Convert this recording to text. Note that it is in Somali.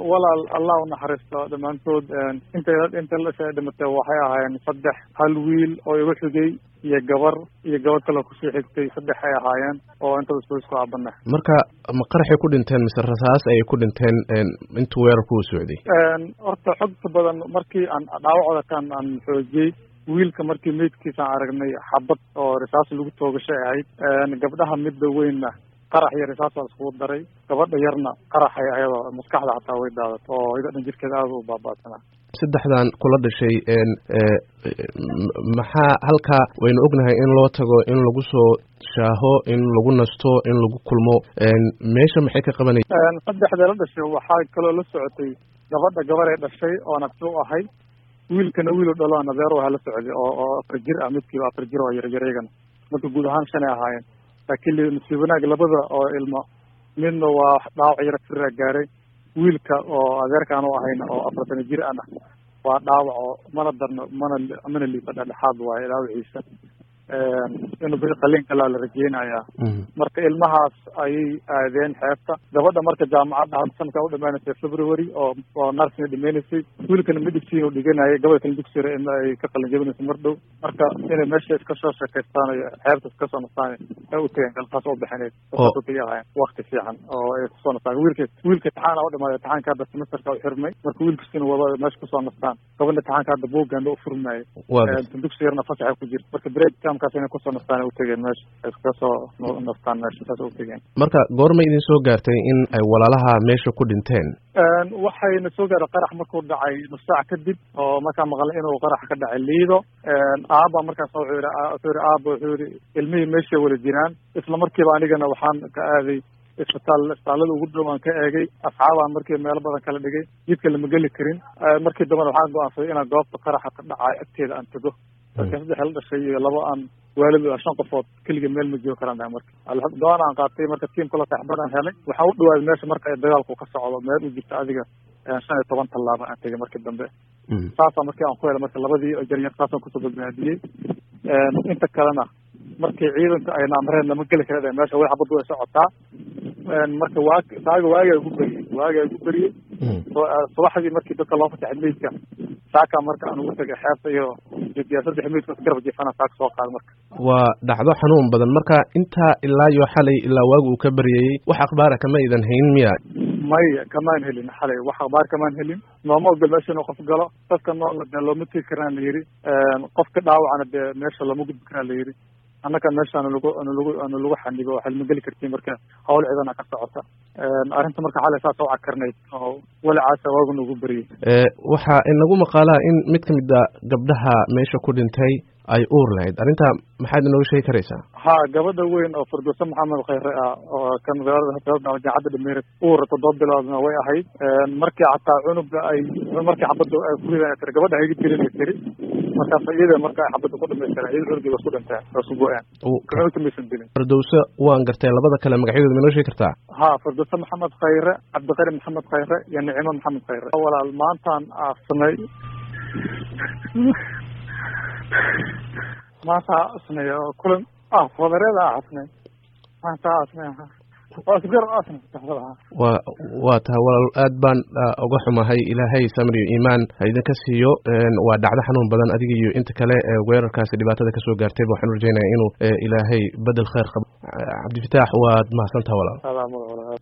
walaal allah unaxariisto dhammaantood inta inta lasha dhimatay waxay ahaayeen saddex hal wiil oo igu xigay iyo gabar iyo gabadh kaloo kusii xigtay saddex ay ahaayeen oo intaba isku isku aabana marka ma qaraxay ku dhinteen mise rasaas ayay ku dhinteen intuu weerarku u socday horta xogta badan markii aan dhaawacooda kan aan xoojiyey wiilka markii meydkiisaan aragnay xabad oo risaas lagu toogashay ahayd gabdhaha midda weynna qarax iyo risaas baa iskugu daray gabadha yarna qaraxay ayadoo maskaxda xataa way daadat oo ida dhan jirkeeda aada u baabaasanaa saddexdan kula dhashay maxaa halkaa waynu ognahay in loo tago in lagu soo shaaho in lagu nasto in lagu kulmo meesha maxay ka qabanaysa saddexda la dhashay waxaa kaloo la socotay gabadha gabar ee dhashay oo nafsi u ahay wiilkana wiil u dhalo nadeer waa la socday oo oo afar jir ah midkiiba afar jir oo yaryar iyagana marka guud ahaan shanay ahaayeen laakiin nasiib wanaag labada oo ilmo midna waa dhaawac yaro firaa gaaray wiilka oo adeerkaan u ahayna oo afartana jir ana waa dhaawac oo mana darno mana mana liifa dhexdhexaad waaye dhaawaciisa inuu beri qaliin kalaa la rajeynayaa marka ilmahaas ayay aadeen xeebta gabadha marka jaamacadda hadda sanadkaa u dhamaanaysay february oo oo narsina dhimaynaysay wiilkana medicine u dhiganayay gabadha kala dugsira in ay ka qalin jabinayso mar dhow marka inay meesha iska soo sheekaystaan iyo xeebta iska soo nastaan ay u tageen galkaas oo bixineed kaliya ahayn wakti fiican oo ay kusoo nastaan wiilka wiilka taxaana u dhamaaday taxaanka hadda semesterka u xirmay marka wiilkiisina wada meesha kusoo nastaan gabadha taxaanka hadda buuganda u furmayay dugsi yarna fasaxa ku jirta marka break camkaas inay kusoo nastaan ay u tegeen meesha ay iskaga soo nastaan meesha saas u tegeen marka goorma idin soo gaartay in ay walaalaha meesha ku dhinteen waxayna soo gaaray qarax markuu dhacay nus saac kadib oo markaa maqlay inuu qarax ka dhacay liido aaba markaas wuxuu yihi wuxuu yihi aaba wuxuu yihi ilmihii meeshay wada jiraan isla markiiba anigana waxaan ka aaday isbitaal isbitaallada ugu dhow aan ka eegay asxaabaan markii meelo badan kala dhigay jidka lama geli karin markii dambena waxaan go-aansaday inaan goobta qaraxa ka dhacay agteeda aan tago marka saddex la dhashay iyo laba aan waalid shan qofood keliga meel ma joogi karaan marka go-aan aan qaatay marka tiimkula taxbad aan helay waxaan u dhawaaday meesha marka ay dagaalku ka socdo meel u jirta adiga shan iyo toban tallaaba aan tegay markii dambe saasa markii aan ku helay marka labadii jaryar saasaan kusoo badbaadiyey inta kalena markii ciidanka ayna amreen lama geli kara meesha way xabaddu way socotaa marka waa saaga waagaa ugu beriyey waagaa ugu beriyey subaxdii markii dadka loo fasaxay meydka saaka marka aan ugu tagay xeebta iyo jediya saddex meydka garab jifana saaka soo qaada marka waa dhacdo xanuun badan marka intaa ilaa iyo xalay ilaa waagu uu ka baryayey wax akhbaara kama idan hayn miya maya kamaan helin xalay wax akhbaar kamaan helin nooma ogol meesha inuu qof galo dadka nool dee looma tegi karaan la yidhi qofka dhaawacana dee meesha looma gudbi karaan la yidhi annaka meesha anu lagu anu lagu anu lagu xanibo waxaad ma geli kartiin marka hawl ciidana ka socota arrinta marka xalay saas u cakarnayd oo walacaasa waagun ugu beriyey waxaa inagu maqaalaa in mid ka mid a gabdhaha meesha ku dhintay ay uur lahayd arrinta maxaad inooga sheegi karaysaa ha gabadha weyn oo firdowse maxamed khayre ah oo kan jaacadda dhameere uur toddoba biloodna way ahayd markii xataa cunuga ay markii xabadda ay kuridan tiri gabadha hayga jirin ay tiri markaas iyada marka ay xabadda ku dhamaystireen iyada cunugii ba isku dhinteen waa isku go-een cunugta maysan dilin firdowse waan gartay labada kale magacyadooda ma inoo sheegi kartaa ha firdowse maxamed khayre cabdiqari maxamed khayre iyo nicimo maxamed khayre walaal maantaan aafsanay maanta asnay oo kulan ah wadareeda asnay maanta asnay waa isgar asnay waa waa tahay walaal aad baan uga xumahay ilaahay samir iyo iimaan ha idinka siiyo waa dhacdo xanuun badan adiga iyo inta kale weerarkaasi dhibaatada kasoo gaartayba waxaan u rajeynaya inuu ilaahay bedel khayr qabo cabdifitaax waad mahadsantaha walaal